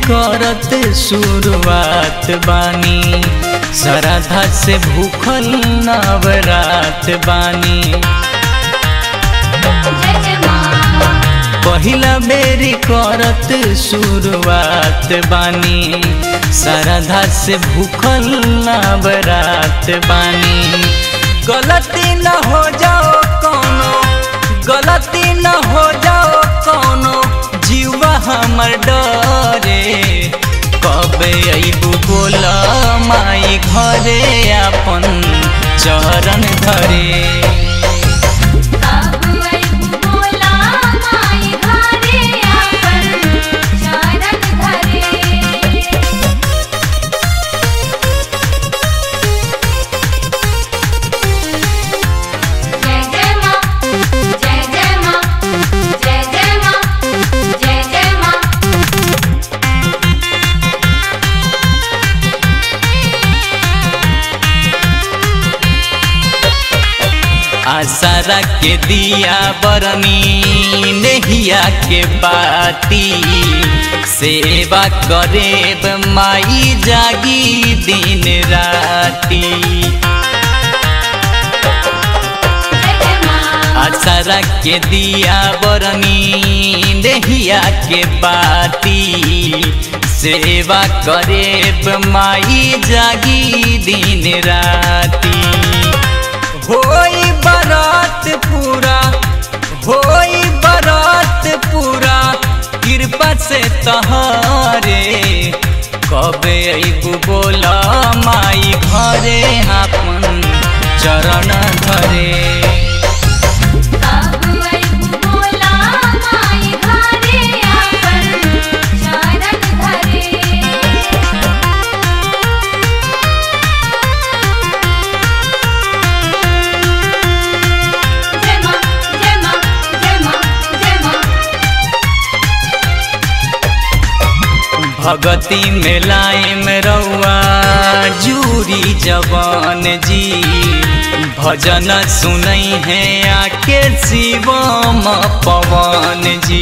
करत शुरुआत बानी श्रद्धा से भूखल नवरात बानी जय जय माँ पहिला बेरी करत शुरुआत बानी श्रद्धा से भूखल नवरात बानी गलती न हो जाओ कोनो गलती न हो जाओ कोनो जीवा हमर डरे कबे अबू बोला माई घरे अपन चरण धरे बाबू अइबू बोला माई घरे आपन चरण धरे जय जय माँ जय जय माँ जय जय माँ जय जय माँ आसारा के दिया बरनी नेहिया के बाती सेवा करेब माई जागी दिन राती जय जय माँ आसारा के दिया बरनी नेहिया के बाती सेवा करेब माई जागी दिन राती होई बरात पूरा होई बरात पूरा कृपा से तहारे कबे अबू बोला माई घरे अपन चरण धरे बाबू अइबू बोला माई घरे आपन चरण धरे जय माँ जय माँ जय माँ जय माँ भगती में लाइम रउआ जूरी जवान जी भजन सुनई है आके शिवम पवन जी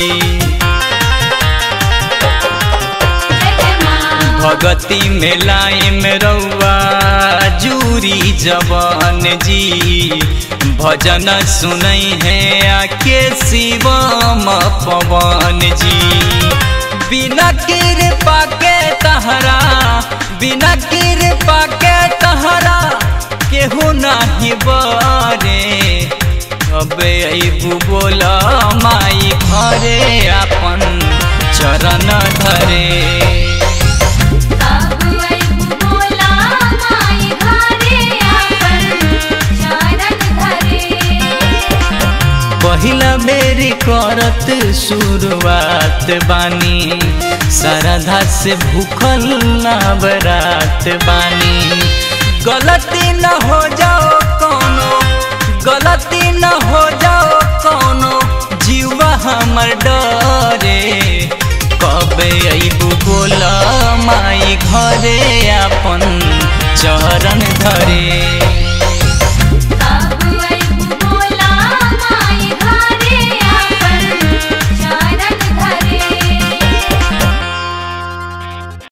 जय जय माँ भगती में लाइम रउआ जूरी जवान जी भजन सुनई है आके शिवम पवन जी बिना कृपा के तहरा बिना कृपा के तहरा केहू नाही बरे अबे अबू बोला माई घरे अपन चरण धरे बाबू अइबू बोला माई घरे आपन चरण धरे पहिला बेरी करत शुरुआत बानी श्रद्धा से भूखल नवरात बानी गलती न हो जाओ कोनो गलती न हो जाओ कोनो जीवा हमर डरे कबे अबू बोला माई घरे अपन चरण धरे